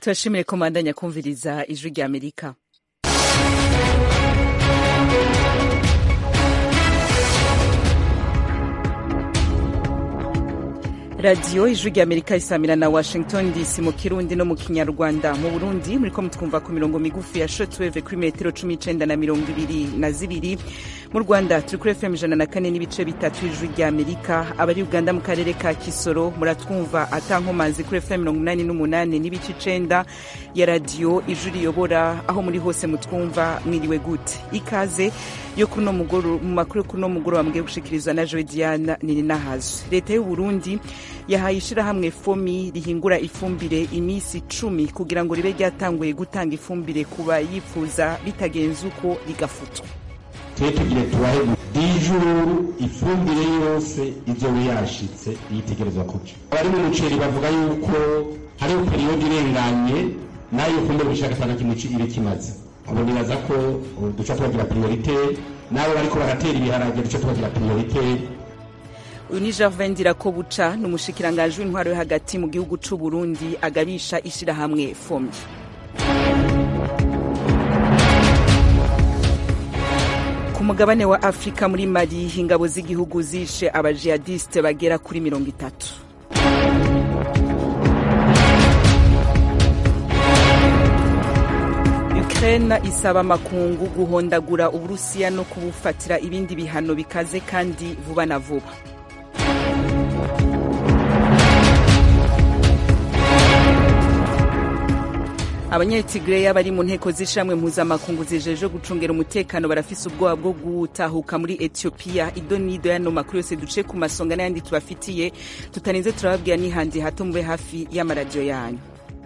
turashimire ko mwandanya kumviriza ijwi rya amerika radiyo ijwi rya amerika isamira na washington dc mu kirundi no mu kinyarwanda mu burundi muriko mutwumva ku mirongo migufi ya shotweve kuri metero cumi n'icenda na mirongo ibiri na zibiri mu rwanda turi kuri fm ijana na kane n'ibice bitatu ijwi rya amerika abari uganda mu karere ka kisoro muratwumva atankomazi kuri fm mirongo umunani n'umunani n'ibice icenda ya radiyo ijwi riyobora aho muri hose mutwumva mwiriwe gute ikaze yo kuri uno mugoro mu makuru yo kuri uno mugoroba mugiye gushikirizwa na joe diana nininahazo leta y'u burundi yahaye ishirahamwe fomi rihingura ifumbire iminsi icumi kugira ngo ribe ryatanguye gutanga ifumbire ku bayifuza bitagenze uko rigafutwa tube tugire tubahe dijuru ifumbire yose izoba yashitse yitegerezwa kuja abari mu muceri bavuga yuko hariho periyodi irenganye nayo fumbire bishaka atana kimwe ibe kimaze abo nibaza ko duca tubagira priorite n'abo bariko baratera ibiharage duca tubagira priorite uyu ni Gervin Ndirakobuca ni umushikiranganji w'intwaro yo hagati mu gihugu c'u Burundi agabisha ishirahamwe FOMI ku mugabane wa Afrika muri Mali ingabo z'igihugu zishe abajihadiste bagera kuri mirongo itatu Ukraine isaba amakungu guhondagura Uburusiya no kubufatira ibindi bihano bikaze kandi vuba na vuba abanyetigreya bari mu nteko z'ishamwe mpuzamakungu zijeje gucungera umutekano barafise ubwoba bwo gutahuka muri etiyopiya ido n'ido yano makuru yose duce ku masonga n'ayandi tubafitiye tutarinze turababwira n'ihandi hato mube hafi y'amaradiyo yanyu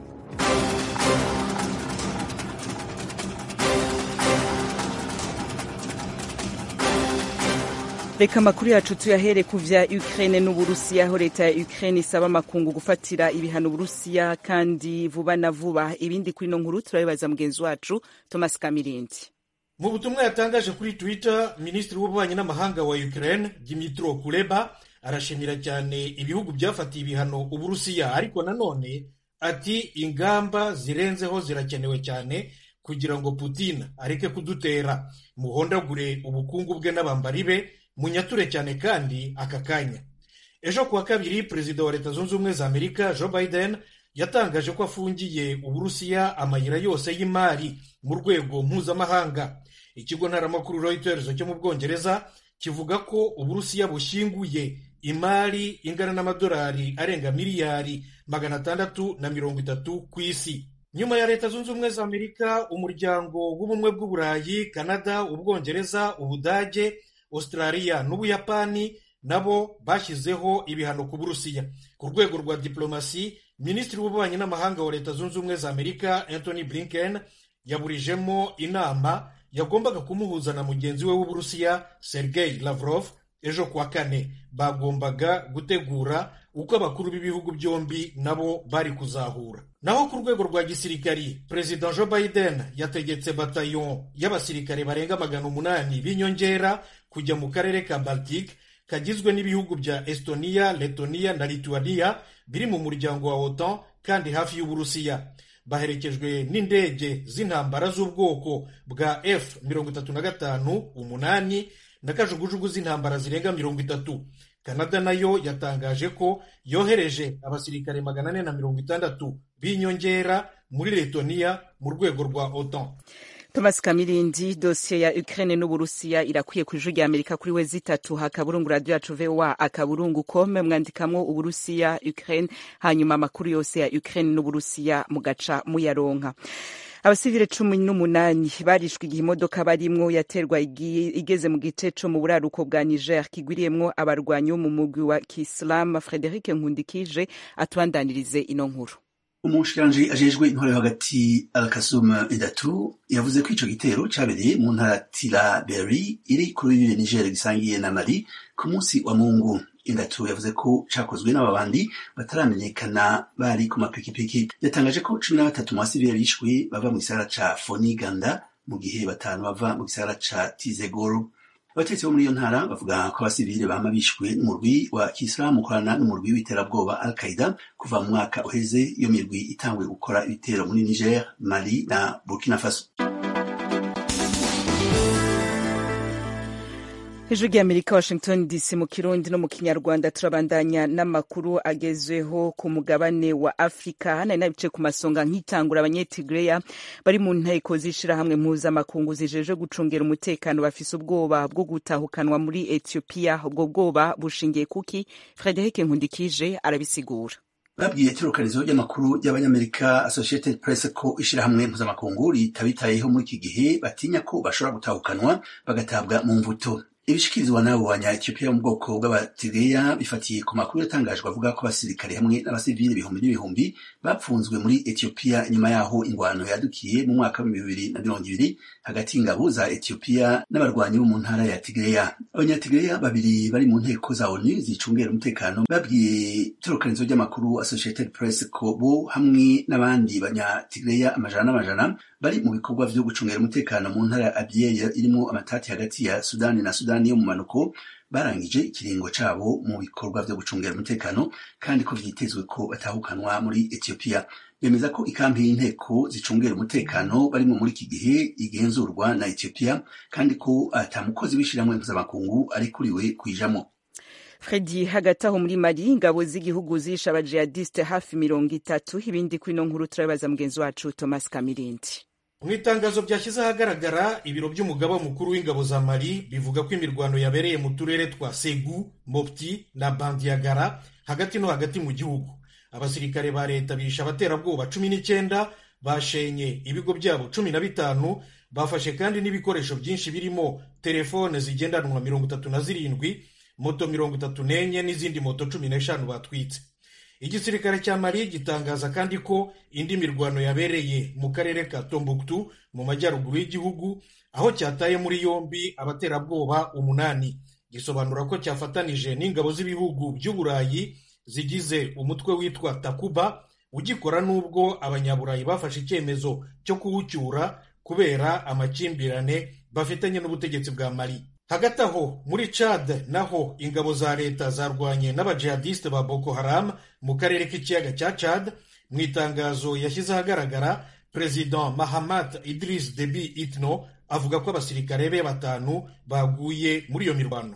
reka amakuru yacu tuyahere ku vya ukraine n'uburusiya aho leta ya ukraine isaba amakungu gufatira ibihano uburusiya kandi vuba na vuba ibindi kuri ino nkuru turabibaza mugenzi wacu thomas kamirindi mu butumwa yatangaje kuri twitter minisitiri w'ububanyi n'amahanga wa ukraine dimitro kuleba arashimira cyane ibihugu byafatiye ibihano uburusiya ariko nanone ati ingamba zirenzeho zirakenewe cyane kugira ngo putin areke kudutera muhondagure ubukungu bwe n'abambari be munyature cyane kandi aka kanya ejo kuwa kabiri perezida wa leta zunze ubumwe za amerika joe biden yatangaje ko afungiye uburusiya amayira yose y'imari mu rwego mpuzamahanga ikigo ntaramakuru reuters cyo mu bwongereza kivuga ko uburusiya bushyinguye imari ingana n'amadolari arenga miliyari magana atandatu na mirongo itatu ku isi nyuma ya leta zunze ubumwe za amerika umuryango w'ubumwe bw'uburayi kanada ubwongereza ubudage australia n'ubuyapani nabo bashyizeho ibihano ku burusiya ku rwego rwa diplomasi minisitiri w'ububanyi n'amahanga wa leta zunze ubumwe za amerika anthony blinken yaburijemo inama yagombaga kumuhuza na mugenzi we w'uburusiya sergei lavrov ejo kuwa kane bagombaga gutegura uko abakuru b'ibihugu byombi nabo bari kuzahura naho ku rwego rwa gisirikari perezida joe biden yategetse batayon y'abasirikare barenga magana umunani b'inyongera kujya mu karere ka baltic kagizwe n'ibihugu bya estonia letonia na lituania biri mu muryango wa otan kandi hafi y'uburusiya baherekejwe n'indege z'intambara z'ubwoko bwa f mirongo itatu na gatanu umunani na kajugujugu z'intambara zirenga mirongo itatu kanada nayo yatangaje ko yohereje abasirikare magana ane na mirongo itandatu b'inyongera muri letoniya mu rwego rwa otan thomas kamirindi dosiye ya ukraine n'uburusiya irakwiye ku ijwi rya amerika kuri we zitatu hakaburungu radiyo yacu voa akaburungu kome mwandikamwo uburusiya ukraine hanyuma amakuru yose ya ukraine n'uburusiya mugaca muyaronka abasivile cumi n'umunani barishwe igihe imodoka barimwo yaterwa igeze mu gice co mu buraruko bwa niger kigwiriyemwo abarwanyi bo mu mugwi wa kisilamu frederic nkundikije atubandanirize ino nkuru umushikiranji ajejwe intwaro yo hagati alkasum idatu yavuze ko ico gitero cabereye mu ntara tilaberi iri kuri uyu niger gisangiye na mali ku munsi wa mungu indatu yavuze ko cakozwe n'ababandi bataramenyekana bari ku mapikipiki yatangaje ko cumi na batatu mu basivile bishwe bava mu gisagara ca foniganda mu gihe batanu bava mu gisagara ca tizegoro abategetsi bo muri iyo ntara bavuga ko abasivile bama bishwe n'umurwi wa kisilamu ukorana n'umurwi w'iterabwoba al qaida kuva mu mwaka uheze iyo mirwi itanguye gukora ibitero muri niger mali na burkina faso ijwi ry'amerika washington dc mu kirundi no mu kinyarwanda turabandanya n'amakuru agezweho ku mugabane wa afurika hano nabice ku masonga nk'itangura abanyetigreya bari mu nteko z'ishirahamwe mpuzamakungu zijeje gucungera umutekano bafise ubwoba bwo gutahukanwa muri ethiopia ubwo bwoba bushingiye kuki frederic nkundikije arabisigura babwiye itorokanizo ry'amakuru y'abanyamerika associated press ko ishirahamwe mpuzamakungu ritabitayeho muri iki gihe batinya ko bashobora gutahukanwa bagatabwa mu mvuto ibishikirizwa n'abo banya-Ethiopia mu bwoko bw'abatireya bifatiye ku makuru yatangajwe avuga ko abasirikare hamwe n'abasivili ibihumbi n'ibihumbi bapfunzwe muri Ethiopia nyuma yaho ingwano yadukiye mu mwaka w'ibihumbi bibiri na mirongo ibiri hagati y'ingabo za Ethiopia n'abarwanyi bo mu ntara ya Tigreya abanyatigeya babiri bari mu nteko za ONU zicungera umutekano babwiye itorokanizo ry'amakuru Associated Press ko bo hamwe n'abandi banyatigeya amajana n'amajana bari mu bikorwa vyo gucungera umutekano mu ntara ya Abyei irimo amatati hagati ya Sudani na Sudani yo mu manuko barangije ikiringo cabo mu bikorwa vyo gucungera umutekano kandi ko vyitezwe ko batahukanwa muri Ethiopia bemeza ko ikampi y'inteko zicungera umutekano barimo muri iki gihe igenzurwa na Ethiopia kandi ko ata mukozi w'ishirahamwe mpuzamakungu ari kuriwe kwijamo fredi hagati aho muri mali ingabo z'igihugu zishe abajihadiste hafi mirongo itatu ibindi kuri ino nkuru turabibaza mugenzi wacu thomas kamirindi mu itangazo byashyize ahagaragara ibiro by'umugaba mukuru w'ingabo za mali bivuga ko imirwano yabereye mu turere twa segu mopti na bandiyagara hagati no hagati mu gihugu abasirikare ba leta bishe abaterabwoba cumi n'icyenda bashenye ibigo byabo cumi na bitanu bafashe kandi n'ibikoresho byinshi birimo telefone zigendanwa mirongo itatu na zirindwi moto mirongo itatu n'enye n'izindi moto cumi n'eshanu batwitse igisirikare cya mali gitangaza kandi ko indi mirwano yabereye mu karere ka tombuktu mu majyaruguru y'igihugu aho cyataye muri yombi abaterabwoba umunani gisobanura ko cyafatanije n'ingabo z'ibihugu by'uburayi zigize umutwe witwa takuba ugikora n'ubwo abanyaburayi bafashe icyemezo cyo kuwucyura kubera amakimbirane bafitanye n'ubutegetsi bwa mali hagati aho muri Chad naho ingabo za leta zarwanye n'abajihadiste ba Boko Haram mu karere k'ikiyaga cya Chad mu itangazo yashyize ahagaragara perezida Mahamat Idris Deby Itno avuga ko abasirikare be batanu baguye muri iyo mirwano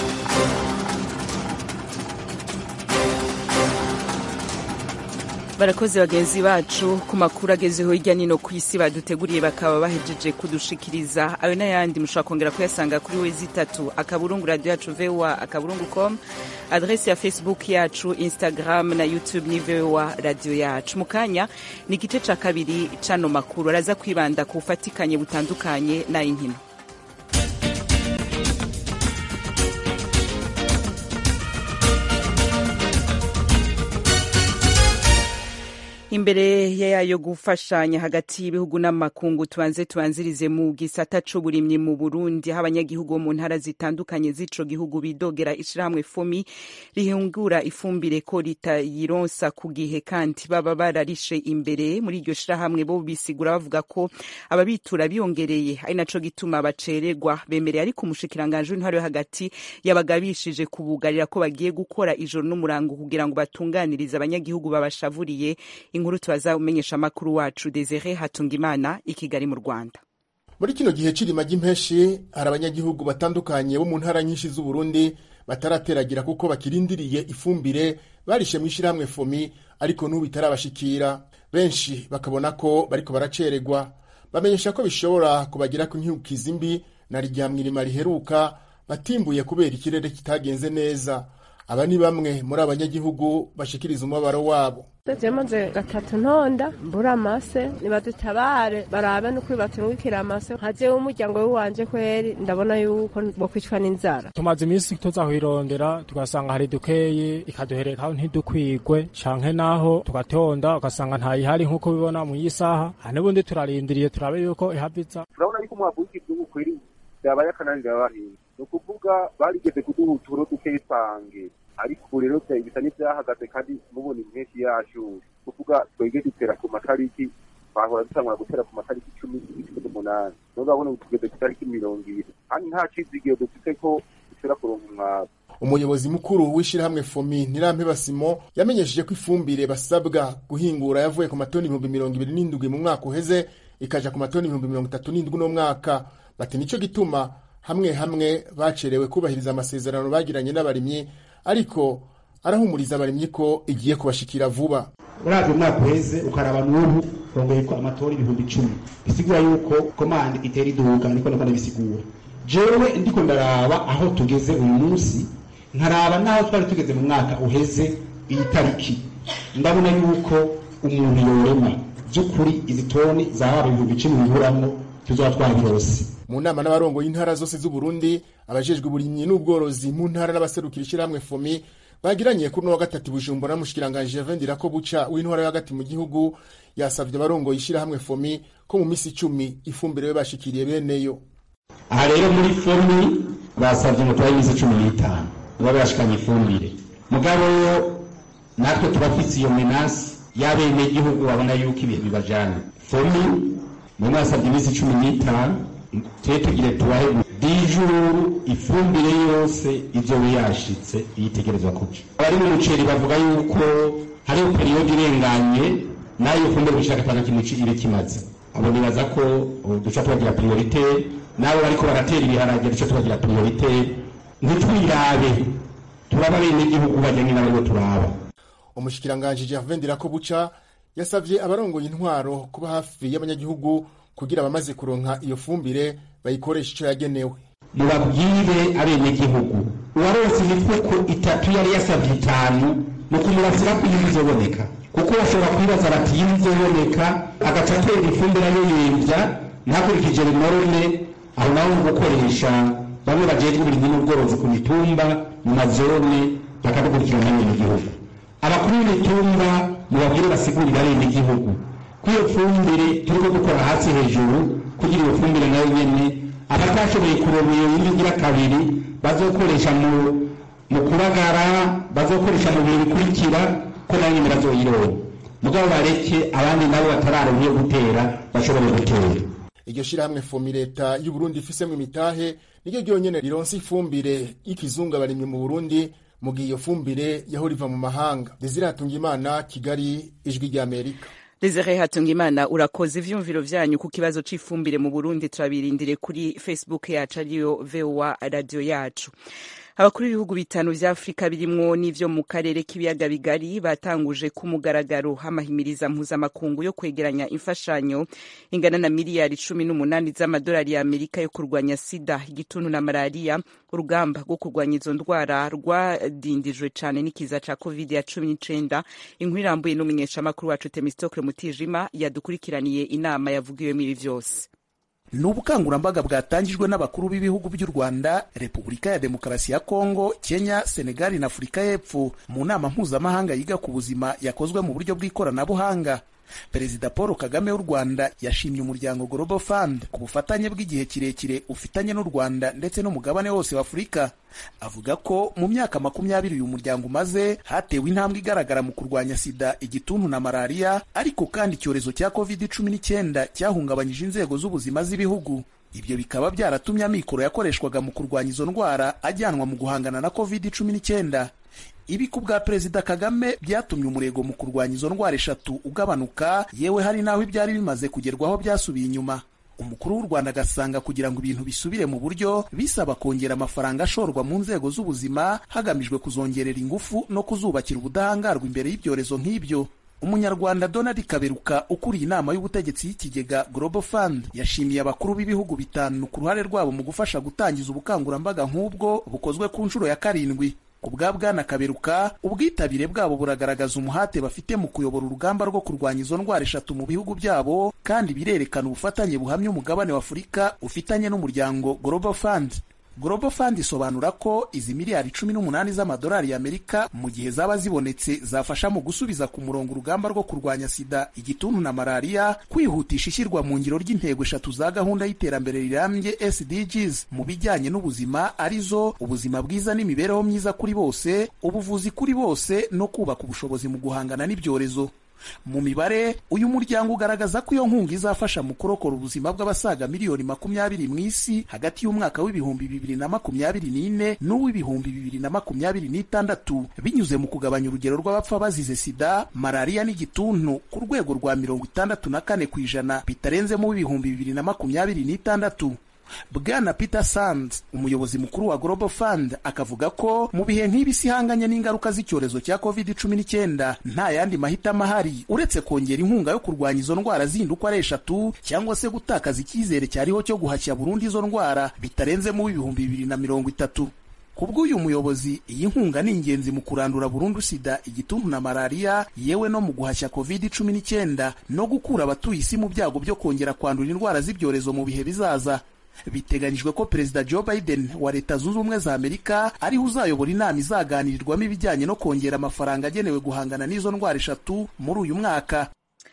barakoze bagenzi bacu ku makuru agezeho hirya nino ku isi baduteguriye bakaba bahejeje kudushikiriza ayo n'ayandi mushobora kongera kuyasanga kuri wezi itatu akaburungu radiyo yacu voa akaburungu com adresi ya facebook yacu instagram na youtube ni voa radiyo yacu mu kanya ni igice cya kabiri c'ano makuru araza kwibanda ku bufatikanye butandukanye n'ay'inkino imbere yayo gufashanya hagati y'ibihugu n'amakungu tubanze tubanzirize mu gisata c'uburimyi mu Burundi aho abanyagihugu bo mu ntara zitandukanye z'ico gihugu bidogera ishirahamwe fomi rihungura ifumbire ko ritayironsa ku gihe kandi baba bararishe imbere muri iryo shirahamwe bo bisigura bavuga ko ababitura biyongereye ari naco gituma bacererwa bemereye ariko umushikiranganje w'intwaro yo hagati yabagabishije kubugarira ko bagiye gukora ijoro n'umurango kugira ngo batunganirize abanyagihugu babashavuriye inkuru tubaza umenyesha amakuru wacu Desire Hatungimana i Kigali mu Rwanda muri kino gihe c'irima ry'impeshi hari abanyagihugu batandukanye bo mu ntara nyinshi z'uburundi batarateragira kuko bakirindiriye ifumbire barishe mw'ishirahamwe fomi ariko n'ubu itarabashikira benshi bakabona ko bariko baracererwa bamenyesha ko bishobora kubagirako inkyukizi mbi na rya mwirima riheruka batimbuye kubera ikirere kitagenze neza aba ni bamwe muri abanyagihugu bashikiriza umubabaro wabo maze gatatu ntonda mbura amase nibadutabare barabe no kwibaturungikira amase nkaje w'umuryango w'iwanje kweri ndabona yuko bokwicwa n'inzara tumaze iminsi tuzahwirondera tugasanga hari dukeye ikaduhereka ntidukwigwe canke naho tugatonda ugasanga ntayihari nk'uko bibona mu yisaha n'ubundi turarindiriye turabe yuko ihaviza turabona yuko umwavu w'ikigihugu kweri vyabaye akananira abahinzi ni ukuvuga barigeze kuduha uturo dukeyi twange ariko ubu rero bisa n'ivyahagaze kandi mubona impeshyi yashuye kuvuga twege dutera ku matariki twahora dutangura gutera ku matariki icumi z'ukwa umunani none urabona ubu tugeze ku tariki mirongo ibiri kandi nta cizigiro dufite ko dushobora kuronka umwavu umuyobozi mukuru w'ishyirahamwe fomi ntirampeba simo yamenyesheje ko ifumbire basabwa guhingura yavuye ku matoni ibihumbi mirongo ibiri n'indwi mu mwaka uheze ikaja ku matoni ibihumbi mirongo itatu n'indwi uno mwaka bati nico gituma hamwe hamwe bacerewe kubahiriza amasezerano bagiranye n'abarimyi ariko arahumuriza abarimyi ko igiye kubashikira vuba uravye umwaka uheze ukaraba n'ubu rongoye ko amatora ibihumbi icumi bisigura yuko komande itera iduga niko ndiko ndabisigura jewe ndiko ndaraba aho tugeze uyu munsi nkaraba n'aho twari tugeze mu mwaka uheze iyi tariki ndabona yuko umuntu yorema by'ukuri izi toni zahaba ibihumbi icumi biburamwo tuzoba twabirose mu nama n'abarongoye intara zose z'uburundi abajejwe uburimyi n'ubworozi mu ntara n'abaserukira ishyirahamwe fomi bagiranye kuri uno wa gatatu bujumbura n'umushikiranganji Gervais ko buca w'intwara yo hagati mu gihugu yasavye abarongoye ishyirahamwe fomi ko mu misi icumi ifumbire yo bashikiriye beneyo aha rero muri fomi basabye ngo tubahe iminsi cumi n'itanu baba bashikanye ifumbire mugabo natwe turafise iyo menasi y'abenegihugu babona yuko ibintu bibajana fomi mwe mwasabye iminsi cumi n'itanu tube tugire tubahe dijuru ifumbire yose ivyo yashitse yitegerezwa kuja abari mu muceri bavuga yuko hariho periyodi irenganye nayo fumbire gushaka atanga kimwe ibe kimaze abo nibaza ko duca tubagira priorite nabo bariko baratera ibiharage duca tubagira priorite ntitwirabe turaba abenegihugu bajyanye n'abaribo turaba umushikiranganji Gervais Ndirakobuca yasavye abarongoye intwaro kuba hafi y'abanyagihugu kugira abamaze kuronka iyo fumbire bayikoresha ico yagenewe mubabwire abenegihugu uwaronse imifuko itatu yari yasavye itanu mu kumurasira ko iyi izoboneka kuko bashobora kwibaza bati iyi izoboneka agaca atera ifumbire ayoyemvya ntakurikije binorone aho naho mu gukoresha bamwe bajejwe uburimyi n'ubworozi ku mitumba mu mazone bakadukurikirana abenegihugu abakuru b'imitumba mubabwire basigurira abenegihugu ko iyo fumbire turiko dukora hasi hejuru kugira iyo fumbire nayo nyene abatashoboye kuronka iyo yindi igira kabiri bazokoresha mu mu kubagara bazokoresha mu bihe bikurikira ko nayo nyene bazoyironka mugabo bareke abandi nabo batararonka iyo gutera bashobore gutera iryo shirahamwe fomi leta y'uburundi ifisemwo imitahe niryo ryonyene rironse ifumbire y'ikizungu abarimyi mu burundi mu gihe iyo fumbire yahora iva mu mahanga desire hatungimana kigali ijwi ry'amerika Desire Hatungimana urakoze ivyumviro vyanyu ku kibazo c'ifumbire mu Burundi turabirindire kuri Facebook yacu ariyo VOA radio yacu abakuru b'ibihugu bitanu vya afurika birimwo n'ivyo mu karere k'ibiyaga bigari batanguje ku mugaragaro amahimiriza mpuzamakungu yo kwegeranya imfashanyo ingana na miliyari cumi n'umunani z'amadolari ya amerika yo kurwanya sida igituntu na malariya urugamba rwo kurwanya izo ndwara rwadindijwe cane n'ikiza ca covid ya cumi n'icenda inkuru irambuye n'umumenyeshamakuru wacu temistokle mutijima yadukurikiraniye inama yavugiwemo ibi vyose ni ubukangurambaga bwatangijwe n'abakuru b'ibihugu by'u rwanda repubulika ya demokarasi ya kongo kenya senegali na afurika y'epfo mu nama mpuzamahanga yiga ku buzima yakozwe mu buryo bw'ikoranabuhanga perezida paul kagame w'u rwanda yashimye umuryango global fund ku bufatanye bw'igihe kirekire ufitanye n'u rwanda ndetse n'umugabane wose wa afurika avuga ko mu myaka makumyabiri uyu muryango umaze hatewe intambwe igaragara mu kurwanya sida igituntu na malariya ariko kandi icyorezo cya covid cumi n'icyenda cyahungabanyije inzego z'ubuzima z'ibihugu ibyo bikaba byaratumye amikoro yakoreshwaga mu kurwanya izo ndwara ajyanwa mu guhangana na covid cumi n'icyenda ibi ku bwa perezida kagame byatumye umurego mu kurwanya izo ndwara eshatu ugabanuka yewe hari n'aho ibyari bimaze kugerwaho byasubiye inyuma umukuru w'u rwanda agasanga kugira ngo ibintu bisubire mu buryo bisaba kongera amafaranga ashorwa mu nzego z'ubuzima hagamijwe kuzongerera ingufu no kuzubakira ubudahangarwa imbere y'ibyorezo nk'ibyo umunyarwanda donald kaberuka ukuriye inama y'ubutegetsi y'ikigega global fund yashimiye abakuru b'ibihugu bitanu ku ruhare rwabo mu gufasha gutangiza ubukangurambaga nk'ubwo bukozwe ku nshuro ya karindwi ku bwa bwana kaberuka ubwitabire bwabo buragaragaza umuhate bafite mu kuyobora urugamba rwo kurwanya izo ndwara eshatu mu bihugu byabo kandi birerekana ubufatanye buhamya umugabane wa afurika ufitanye n'umuryango global fund global fund isobanura ko izi miliyari cumi n'umunani z'amadolari y'amerika mu gihe zaba zibonetse zafasha mu gusubiza ku murongo urugamba rwo kurwanya sida igituntu na malariya kwihutisha ishyirwa mu ngiro ry'intego eshatu za gahunda y'iterambere rirambye sdgs mu bijyanye n'ubuzima arizo ubuzima bwiza n'imibereho myiza kuri bose ubuvuzi kuri bose no kubaka ubushobozi mu guhangana n'ibyorezo mu mibare uyu muryango ugaragaza ko iyo nkunga izafasha mu kurokora ubuzima bw'abasaga miliyoni makumyabiri mu isi hagati y'umwaka w'ibihumbi bibiri na makumyabiri n'ine n'uw'ibihumbi bibiri na makumyabiri n'itandatu binyuze mu kugabanya urugero rw'abapfa bazize sida malariya n'igituntu ku rwego rwa mirongo itandatu na kane ku ijana bitarenzemo w'ibihumbi bibiri na makumyabiri n'itandatu bwana peter sands umuyobozi mukuru wa global fund akavuga ko mu bihe nk'ibi isi ihanganye n'ingaruka z'icyorezo cya covid cumi n'icyenda nta yandi mahitamo ahari uretse kongera inkunga yo kurwanya izo ndwara zindi uko ari eshatu cyangwa se gutakaza icyizere cyariho cyo guhashya burundu izo ndwara bitarenzemo w'ibihumbi bibiri na mirongo itatu kubw'uyu muyobozi iyi nkunga ni ingenzi mu kurandura burundu sida igituntu na malariya yewe no mu guhashya covid cumi n'icyenda no gukura abatuye isi mu byago byo kongera kwandura indwara z'ibyorezo mu bihe bizaza biteganyijwe ko perezida joe biden wa leta zunze ubumwe za amerika ariho uzayobora inama izaganirirwamo ibijyanye no kongera amafaranga agenewe guhangana n'izo ndwara eshatu muri uyu mwaka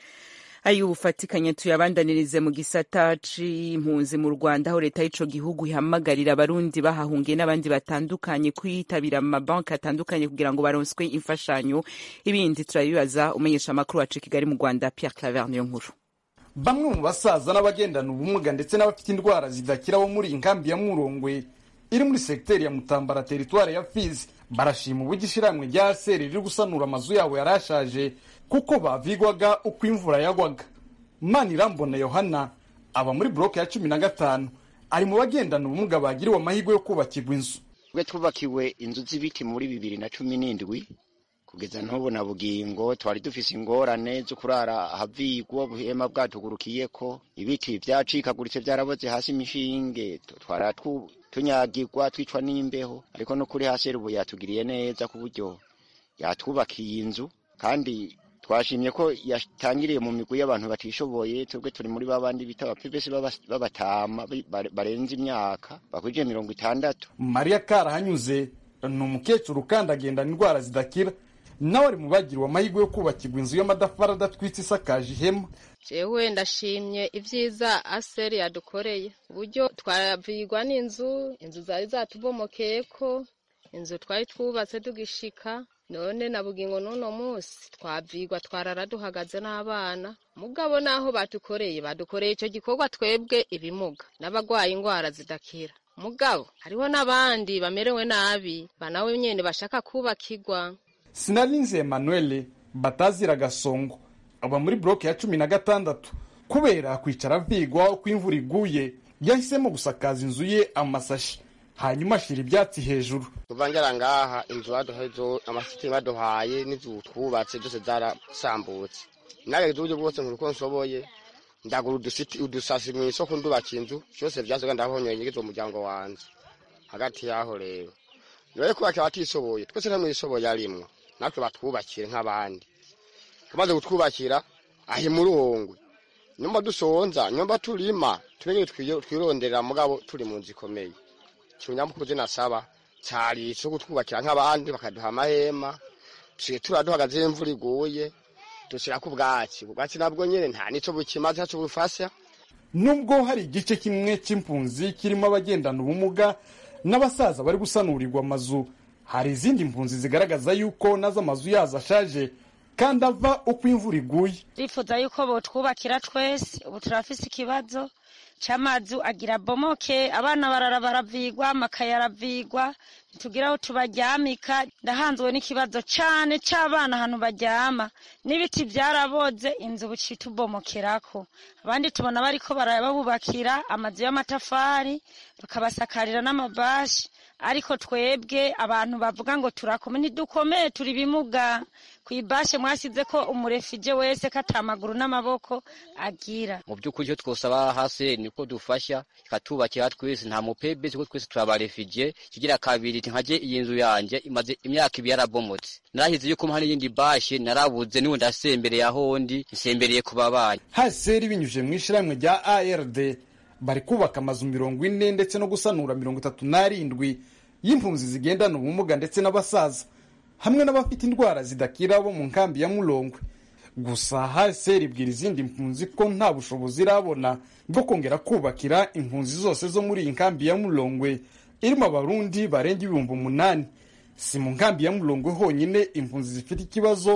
ayo ubufatikanye tuyabandanirize mu gisata c'impunzi mu rwanda aho leta y'ico gihugu ihamagarira abarundi bahahungiye n'abandi batandukanye kwitabira mu mabanki atandukanye kugira ngo baronswe imfashanyo ibindi turabibaza umenyesha amakuru wacu kigali mu rwanda pierre claver niyo nkuru bamwe mu basaza n'abagendana ubumuga ndetse n'abafite indwara zidakira bo muri iyi nkambi ya murongwe iri muri segiteri ya mutambara teritwari ya fizi barashima uburyo ishyirahamwe rya seri riri gusanura amazu yabo yari ashaje kuko bavigwaga uko imvura yagwaga manirambona yohana aba muri buroke ya cumi na gatanu ari mu bagendana ubumuga bagiriwe amahirwe yo kubakirwa inzu twe twubakiwe inzu z'ibiti muri bibiri na cumi n'indwi kugeza n'ubu na bugingo twari dufise ingorane zo kurara ahavigwa ubuhema bwatugurukiyeko ibiti vyacikaguritse vyaraboze hasi imishinge twara tunyagirwa twicwa n'imbeho ariko no kuri hasi ubu yatugiriye neza ku buryo yatwubakiye inzu kandi twashimye ko yatangiriye mu migwi y'abantu batishoboye twebwe turi muri babandi bita abapepesi b'abatama barenze imyaka bakwije mirongo itandatu mariya karahanyuze ni umukecuru kandi agendana indwara zidakira nawe ari mu bagiriwe amahirwe yo kubakirwa inzu y'amadafari adatwitse isakaje ihema jewe ndashimye ibyiza aseri yadukoreye uburyo twavigwa n'inzu inzu zari zatubomokeye ko inzu twari twubatse tugishika none na bugingo n'uno munsi twavigwa twarara duhagaze n'abana mugabo naho badukoreye badukoreye icyo gikorwa twebwe ibimuga n'abagwaye indwara zidakira mugabo hariho n'abandi bamerewe nabi banawe nyene bashaka kubakirwa sinarinze emmanuel batazira gasongo aba muri buroke ya cumi na gatandatu kubera kwicara avigwa uko imvura iguye yahisemo gusakaza inzu ye amasashi hanyuma ashyira ibyatsi hejuru kuva ngera ngaha inzu baduhaye amasiti baduhaye n'inzu twubatse zose zarasambutse nageze uburyo bwose nk'uko nshoboye ndagura udusasi mu isoko ndubaka inzu byose byasoga ndabonye nyigize umuryango wanjye hagati y'aho rero rero kubaka abatishoboye twese nta mwishoboye arimwo natwe batwubakire nk'abandi tumaze kutwubakira ahi murongwe nyumba dusonza nyumba turima tumenye twironderera mugabo turi mu nzu ikomeye ikinyamukuru nasaba cyari ico kutwubakira nk'abandi bakaduha amahema tusigaye tura duhagaze imvura iguye dushyirako ubwatsi ubwatsi nabwo nyine nta nico bukimaze ntaco bufasha nubwo hari igice kimwe c'impunzi kirimo abagendana ubumuga n'abasaza bari gusanurirwa amazu hari izindi mpunzi zigaragaza yuko nazo amazu yazo ashaje kandi ava uko imvura iguye turifuza yuko botwubakira twese ubu turafise ikibazo cy'amazu agira bomoke abana barara baravigwa amakaye aravigwa ntitugira aho tubaryamika ndahanzwe n'ikibazo cyane cy'abana ahantu baryama n'ibiti byaraboze inzu buci tubomokerako abandi tubona bariko barababubakira amazu y'amatafari bakabasakarira n'amabashi ariko twebwe abantu bavuga ngo turakome ntidukomeye turi bimuga ku ibashe mwasize ko umurefije wese ko atamaguru n'amaboko agira mu by'ukuri icyo twosaba hasi niko dufasha ikatubakira twese nta mupebesi kuko twese turabarifiye kigira kabiri nkaje iyi nzu yanjye imaze imyaka ibiri yarabomotse narahize yuko hari iyindi bashe narabuze n'ubu ndasembereye ahondi nsembereye ku babanyi haseri binyujije mu ishyirahamwe rya ard bari kubaka amazu mirongo ine ndetse no gusanura mirongo itatu n'arindwi y'impunzi zigendana ubumuga ndetse n'abasaza hamwe n'abafite indwara zidakira bo mu nkambi ya murongwe gusa haseri ibwira izindi mpunzi ko nta bushobozi irabona bwo kongera kubakira impunzi zose zo muri iyi nkambi ya murongwe irimo abarundi barenga ibihumbi umunani si mu nkambi ya murongwe honyine impunzi zifite ikibazo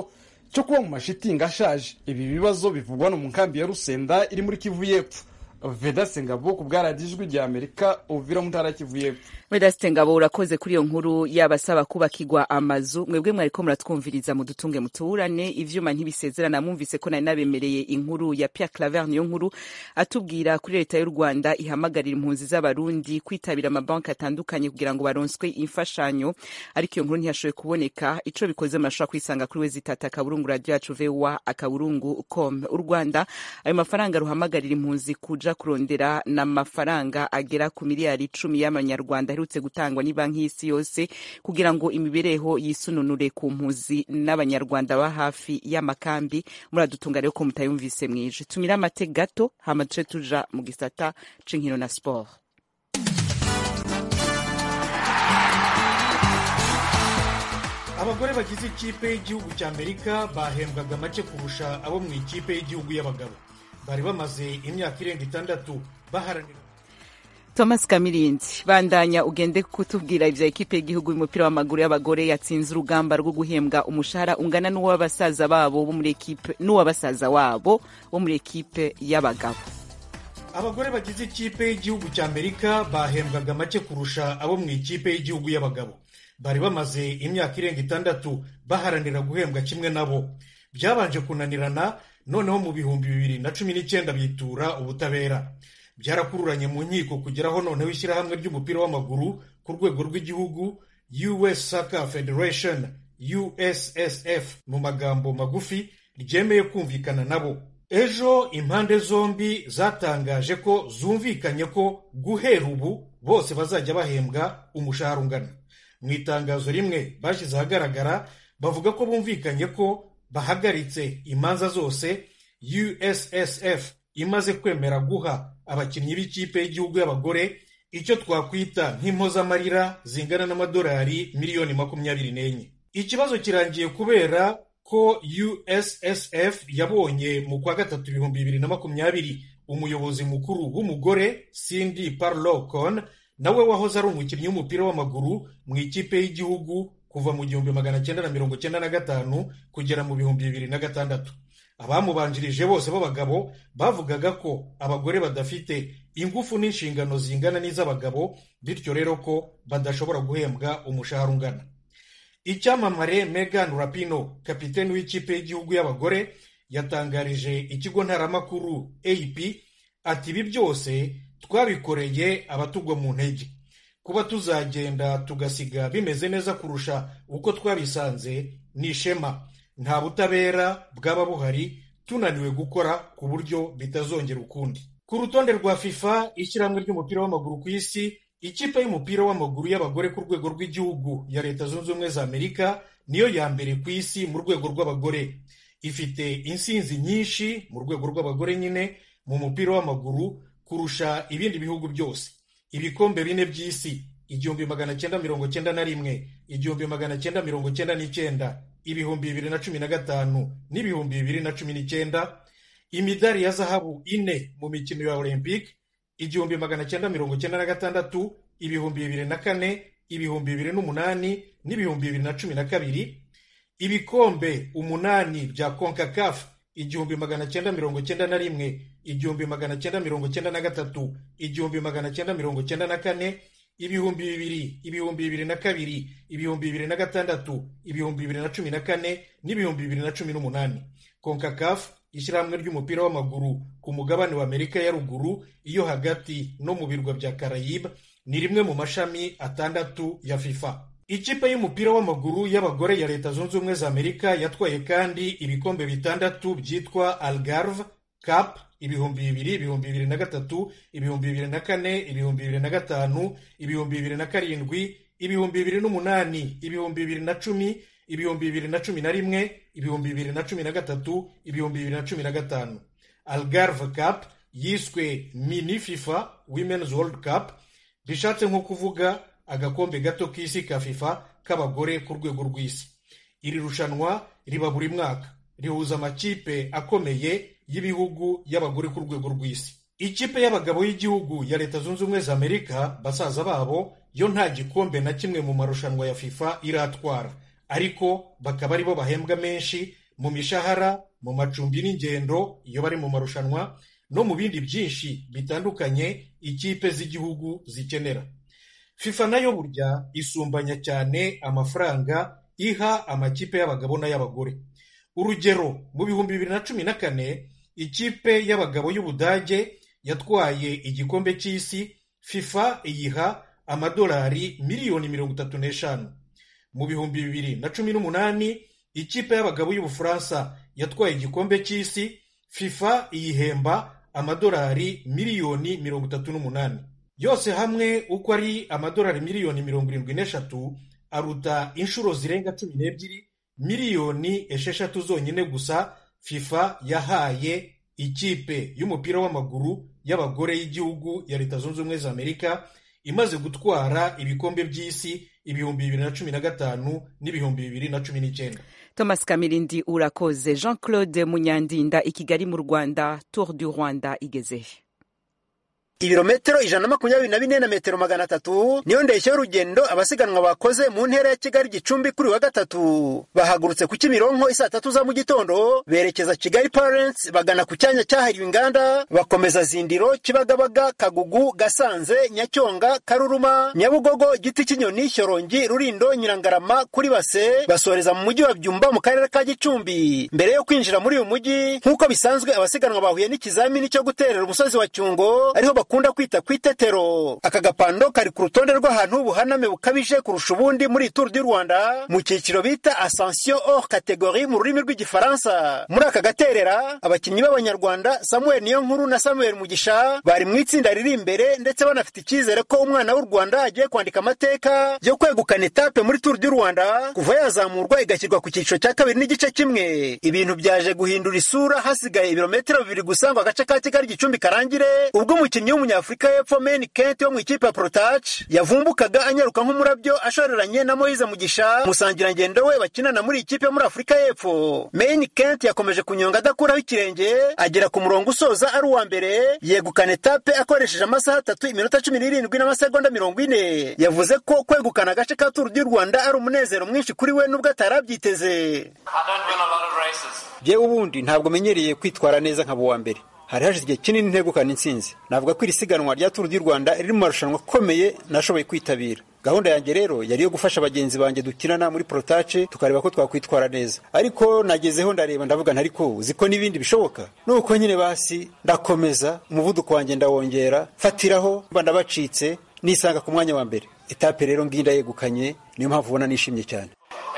cyo kuba mu mashitingi ashaje ibi bibazo bivugwa no mu nkambi ya rusenda iri muri kivu y'epfo vedase ngabo ku bwaradiyo ijwi rya amerika uvira mu ntara ya kivu y'epfo Vedaste Ngabo urakoze kuri iyo nkuru yabasaba kubakirwa amazu mwebwe mwariko muratwumviriza mu dutunge mutuburane ivyuma ntibisezerana mwumvise ko nari nabemereye inkuru ya Pierre Claver niyo nkuru atubwira kuri leta y'u Rwanda ihamagarira impunzi z'abarundi kwitabira amabanki atandukanye kugira ngo baronswe imfashanyo ariko iyo nkuru ntiyashoboye kuboneka ico bikoze murashobora kwisanga kuri we zitata akaburungu radio yacu VOA akaburungu com u Rwanda ayo mafaranga ruhamagarira impunzi kuja kurondera n'amafaranga agera ku miliyari icumi y'amanyarwanda aherutse gutangwa ni banki y'isi yose kugira ngo imibereho yisununure ku mpuzi n'abanyarwanda ba hafi y'amakambi muradutunga rero ko mutayumvise mwije tumira amate gato hama duce tuja mu gisata c'inkino na sport abagore bagize ikipe y'igihugu cya amerika bahembwaga make kurusha abo mu ikipe y'igihugu y'abagabo bari bamaze imyaka irenga itandatu baharanira Thomas Kamirindi bandanya ugende kutubwira ivya ekipe y'igihugu y'umupira w'amaguru y'abagore yatsinze urugamba rwo guhembwa umushahara ungana n'uw'abasaza babo bo muri ekipe n'uw'abasaza wabo bo muri ekipe y'abagabo abagore bagize ikipe y'igihugu cya amerika bahembwaga make kurusha abo mu ikipe y'igihugu y'abagabo bari bamaze imyaka irenga itandatu baharanira guhembwa kimwe nabo byabanje kunanirana noneho mu bihumbi bibiri na cumi n'icyenda bitura ubutabera byarakururanye mu nkiko kugeraho noneho ishyirahamwe ry'umupira w'amaguru ku rwego rw'igihugu us soccer federation ussf mu magambo magufi ryemeye kumvikana nabo ejo impande zombi zatangaje ko zumvikanye ko guhera ubu bose bazajya bahembwa umushahara ungana mu itangazo rimwe bashyize ahagaragara bavuga ko bumvikanye ko bahagaritse imanza zose ussf imaze kwemera guha abakinnyi b'ikipe y'igihugu y'abagore icyo twakwita nk'impozamarira zingana n'amadolari miliyoni makumyabiri n'enye ikibazo kirangiye kubera ko ussf yabonye mu kwa gatatu ibihumbi bibiri na makumyabiri umuyobozi mukuru w'umugore cindy parlocon nawe wahoze ari umukinnyi w'umupira w'amaguru mu ikipe y'igihugu kuva mu gihumbi magana cyenda na mirongo cyenda na gatanu kugera mu bihumbi bibiri na gatandatu abamubanjirije bose b'abagabo bavugaga ko abagore badafite ingufu n'inshingano zingana n'iz'abagabo bityo rero ko badashobora guhembwa umushahara ungana icyamamare megan rapino kapiteni w'ikipe y'igihugu y'abagore yatangarije ikigo ntaramakuru ap ati ibi byose twabikoreye abatugwa mu ntege kuba tuzagenda tugasiga bimeze neza kurusha uko twabisanze ni ishema nta butabera bwaba buhari tunaniwe gukora ku buryo bitazongera ukundi ku rutonde rwa fifa ishyirahamwe ry'umupira w'amaguru ku isi ikipe y'umupira w'amaguru y'abagore ku rwego rw'igihugu ya leta zunze ubumwe za amerika niyo ya mbere ku isi mu rwego rw'abagore ifite insinzi nyinshi mu rwego rw'abagore nyine mu mupira w'amaguru kurusha ibindi bihugu byose ibikombe bine by'isi igihumbi magana cyenda mirongo cyenda na rimwe igihumbi magana cyenda mirongo cyenda n'icyenda ibihumbi bibiri na cumi na gatanu n'ibihumbi bibiri na cumi n'icyenda imidari ya zahabu ine mu mikino ya olympique igihumbi magana cyenda mirongo cyenda na gatandatu ibihumbi bibiri na kane ibihumbi bibiri n'umunani n'ibihumbi bibiri na cumi na kabiri ibikombe umunani bya concacaf igihumbi magana cyenda mirongo cyenda na rimwe igihumbi magana cyenda mirongo cyenda na gatatu igihumbi magana cyenda mirongo cyenda na kane ibihumbi bibiri ibihumbi bibiri na kabiri ibihumbi bibiri na gatandatu ibihumbi bibiri na cumi na kane n'ibihumbi bibiri na cumi n'umunani concacaf ishyirahamwe ry'umupira w'amaguru ku mugabane wa amerika ya ruguru iyo hagati no mu birwa bya carayibe ni rimwe mu mashami atandatu ya fifa ikipe y'umupira w'amaguru y'abagore ya leta zunze ubumwe za amerika yatwaye kandi ibikombe bitandatu byitwa algarve cup ibihumbi bibiri ibihumbi bibiri na gatatu ibihumbi bibiri na kane ibihumbi bibiri na gatanu ibihumbi bibiri na karindwi ibihumbi bibiri n'umunani ibihumbi bibiri na cumi ibihumbi bibiri na cumi na rimwe ibihumbi bibiri na cumi na gatatu ibihumbi bibiri na cumi na gatanu algarve cup yiswe mini fifa women's world cup bishatse nko kuvuga agakombe gato k'isi ka fifa k'abagore ku rwego rw'isi iri rushanwa riba buri mwaka rihuza amakipe akomeye y'ibihugu y'abagore ku rwego rw'isi ikipe y'abagabo y'igihugu ya leta zunze ubumwe za amerika basaza babo yo nta gikombe na kimwe mu marushanwa ya fifa iratwara ariko bakaba aribo bahembwa menshi mu mishahara mu macumbi n'ingendo iyo bari mu marushanwa no mu bindi byinshi bitandukanye ikipe z'igihugu zikenera fifa nayo burya isumbanya cyane amafaranga iha amakipe y'abagabo n'ay'abagore urugero mu bihumbi bibiri na cumi na kane ikipe y'abagabo y'ubudage yatwaye igikombe cy'isi fifa iyiha amadolari miliyoni mirongo itatu n'eshanu mu bihumbi bibiri na cumi n'umunani ikipe y'abagabo y'ubufaransa yatwaye igikombe cy'isi fifa iyihemba amadolari miliyoni mirongo itatu n'umunani yose hamwe uko ari amadolari miliyoni mirongo irindwi n'eshatu aruta inshuro zirenga cumi n'ebyiri miliyoni esheshatu zonyine gusa fifa yahaye ikipe y'umupira w'amaguru y'abagore y'igihugu ya leta zunze ubumwe za amerika imaze gutwara ibikombe by'isi ibihumbi bibiri na cumi na gatanu n'ibihumbi bibiri na cumi n'icyenda thomas kamirindi urakoze jean claude munyandinda i kigali mu rwanda tour du rwanda igezehe ibirometero ijana na makumyabiri na bine na metero magana atatu niyo ndeshyo y'urugendo abasiganwa bakoze mu ntera ya kigali gicumbi kuri wa gatatu bahagurutse ku kimironko isaa tatu za mu gitondo berekeza kigali parents bagana ku cyanya cyahariwe inganda bakomeza zindiro kibagabaga kagugu gasanze nyacyonga karuruma nyabugogo giti cy'inyoni shyorongi rurindo nyirangarama kuri base basoreza mu mujyi wa byumba mu karere ka gicumbi mbere yo kwinjira muri uyu mujyi nk'uko bisanzwe abasiganwa bahuye n'ikizamini cyo guterera umusozi wa cyungo ariho bakunda kwita ku itetero aka gapando kari ku rutonde rw'ahantu ubuhaname bukabije kurusha ubundi muri turu du rwanda mu cyiciro bita ascension hors categorie mu rurimi rw'igifaransa muri aka gaterera abakinnyi b'abanyarwanda samuel niyonkuru na samuel mugisha bari mu itsinda riri imbere ndetse banafite icyizere ko umwana w'u rwanda agiye kwandika amateka yo kwegukana etape muri turu du rwanda kuva yazamurwa igashyirwa ku cyiciro cya kabiri n'igice kimwe ibintu byaje guhindura isura hasigaye ibirometero bibiri gusa ngo agace ka kigali gicumbi karangire ubwo umukinnyi w'umunyafurika y'epfo meni kenti wo mu ikipe ya porotaci yavumbukaga anyaruka nk'umurabyo ashoreranye na moyize mugisha musangirangendo we bakinana muri ikipe yo muri afurika y'epfo meni kenti yakomeje kunyonga adakuraho ikirenge agera ku murongo usoza ari uwa mbere yegukana etape akoresheje amasaha atatu iminota cumi n'irindwi n'amasegonda mirongo ine yavuze ko kwegukana agace ka turu du rwanda ari umunezero mwinshi kuri we n'ubwo atari abyiteze jyewe ubundi ntabwo menyereye kwitwara neza nkaba uwa mbere hari hashize igihe kinini ntegukana intsinzi navuga ko iri siganwa rya turu du rwanda riri mu marushanwa akomeye nashoboye kwitabira gahunda yanjye rero yari iyo gufasha bagenzi banjye dukinana muri porotace tukareba ko twakwitwara neza ariko nagezeho ndareba ndavuga ntariko uzi ko n'ibindi bishoboka nuko nyine basi ndakomeza umuvuduko wanjye ndawongera fatiraho mba ndabacitse nisanga ku mwanya wa mbere etape rero ngiyi ndayegukanye niyo mpamvu ubona nishimye cyane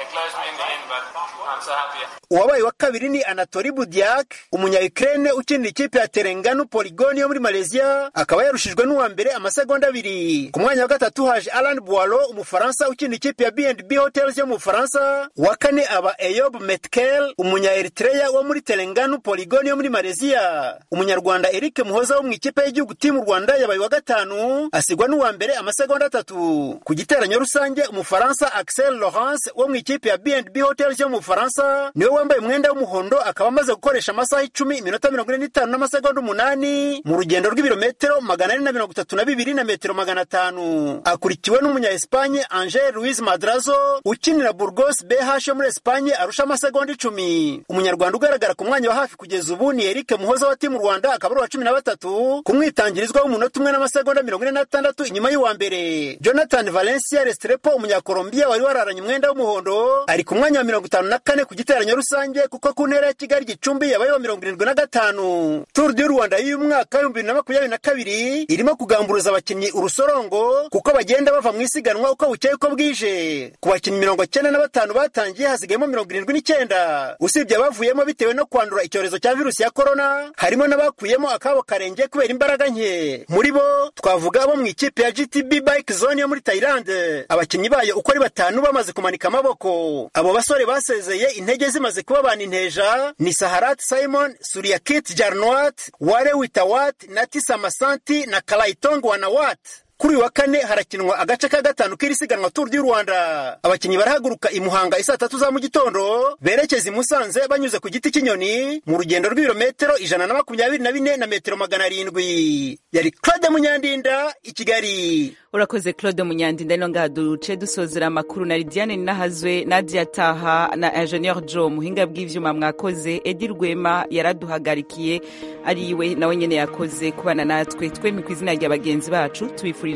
uwabaye wa kabiri ni anatori budiak umunya-ukraine ukinira ikipe ya terenganu poligoni yo muri malaysia akaba yarushijwe n'uwa mbere amasegonda abiri ku mwanya wa gatatu haje alan boiro umufaransa ukinira ikipe ya bnb hotels yo mu bufaransa uwa kane aba eyob metkel umunya-eritreya wo muri terenganu poligoni yo muri malaysia umunyarwanda eric muhoza wo mu ikipe y'igihugu timu rwanda yabaye wa gatanu asigwa n'uwa mbere amasegonda atatu ku giteranyo rusange umufaransa axel laurence wo mu ikipe ya bnb hotels yo mu bufaransa niwe wambaye umwenda w'umuhondo akaba amaze gukoresha amasaha icumi iminota mirongo ine n'itanu n'amasegonda umunani mu rugendo rw'ibirometero magana ane na mirongo itatu na bibiri na metero magana atanu akurikiwe n'umunya espanye angel luis madrazo ukinira burgos bh yo muri espanye arusha amasegonda icumi umunyarwanda ugaragara ku mwanya wa hafi kugeza ubu ni eric muhoza wa timu rwanda akaba ari uwa cumi na batatu ku mwitangirizwa w'umunota umwe n'amasegonda mirongo ine n'atandatu inyuma y'uwa mbere jonathan valencia restrepo umunyakolombiya wari wararanye umwenda w'umuhondo ari ku mwanya wa mirongo itanu na kane ku giteranyo rusange kuko ku ntera ya kigali gicumbi yabaye wa mirongo irindwi na gatanu turu du rwanda y'uyu mwaka w'ibihumbi bibiri na makumyabiri na kabiri irimo kugamburuza abakinnyi urusorongo kuko bagenda bava mu isiganwa uko bukeye uko bwije ku bakinnyi mirongo cyenda na batanu batangiye hasigayemo mirongo irindwi n'icyenda usibye abavuyemo bitewe no kwandura icyorezo cya virusi ya korona harimo n'abakuyemo akabo karenge kubera imbaraga nke muri bo twavuga abo mu ikipe ya gtb bike zone yo muri tayilande abakinnyi bayo uko ari batanu bamaze kumanika amaboko abo basore basezeye intege zimaze kuba banteja ni saharat simon suriyakit jarnwat ware witawat na tisa masanti na kalayitong wanawat kuri uyu wa kane harakinwa agace ka gatanu k'iri siganwa turu du rwanda abakinnyi barahaguruka i muhanga isaa tatu za mu gitondo berekeza i musanze banyuze ku giti cy'inyoni mu rugendo rw'ibirometero ijana na makumyabiri na bine na metero magana arindwi yari claude munyandinda i kigali urakoze claude munyandi ndano ngaha duce dusozera amakuru na lidiane ninahazwe nadia taha na ingenieur joe muhinga bw'ivyuma mwakoze edi rwema yaraduhagarikiye ariwe nawe nyene yakoze kubana natwe twemye ku izina rya bagenzi bacu tubifurije